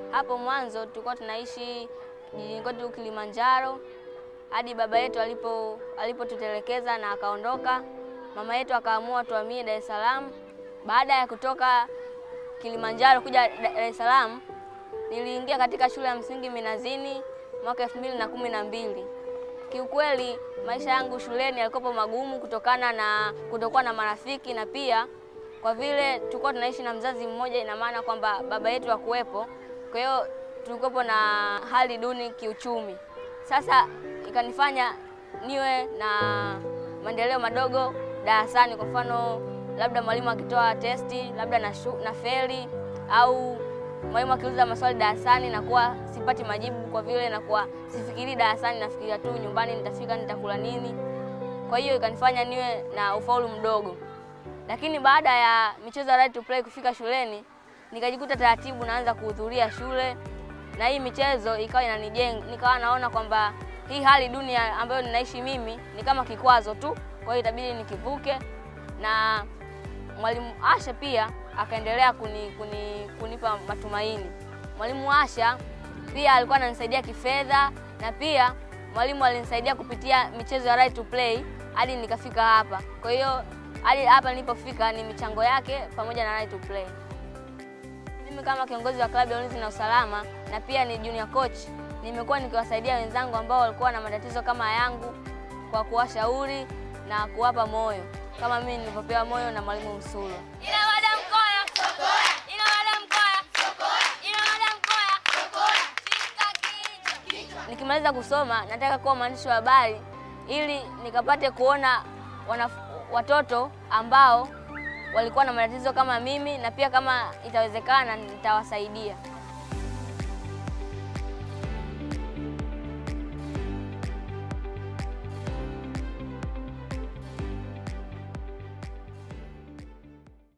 Hapo mwanzo tulikuwa tunaishi jijini kwetu Kilimanjaro hadi baba yetu alipo alipotutelekeza na akaondoka. Mama yetu akaamua tuhamie Dar es Salaam. Baada ya kutoka Kilimanjaro kuja Dar es Salaam, niliingia katika shule ya msingi Minazini mwaka elfu mbili na kumi na mbili. Kiukweli maisha yangu shuleni yalikuwa magumu kutokana na kutokuwa na marafiki na pia kwa vile tulikuwa tunaishi na mzazi mmoja, ina maana kwamba baba yetu hakuwepo. Kwa hiyo tulikuwepo na hali duni kiuchumi. Sasa ikanifanya niwe na maendeleo madogo darasani. Kwa mfano, labda mwalimu akitoa testi labda na, shu, na feli au mwalimu akiuliza maswali darasani nakuwa sipati majibu, kwa vile nakuwa sifikiri darasani, nafikiria tu nyumbani nitafika nitakula nini. Kwa hiyo ikanifanya niwe na ufaulu mdogo, lakini baada ya michezo ya right to play kufika shuleni nikajikuta taratibu naanza kuhudhuria shule na hii michezo ikawa inanijenga, nikawa naona kwamba hii hali duni ambayo ninaishi mimi ni kama kikwazo tu, kwa hiyo itabidi nikivuke. Na mwalimu Asha pia akaendelea kuni, kuni, kunipa matumaini. Mwalimu Asha pia alikuwa ananisaidia kifedha na pia mwalimu alinisaidia kupitia michezo ya right to play hadi nikafika hapa. Kwa hiyo hadi hapa nilipofika ni michango yake pamoja na right to play. Mimi kama kiongozi wa klabu ya ulinzi na usalama na pia ni junior coach, nimekuwa nikiwasaidia wenzangu ambao walikuwa na matatizo kama yangu kwa kuwashauri na kuwapa moyo kama mimi nilivyopewa moyo na mwalimu Msulo. Nikimaliza kusoma nataka kuwa mwandishi wa habari ili nikapate kuona wanaf watoto ambao walikuwa na matatizo kama mimi na pia kama itawezekana nitawasaidia.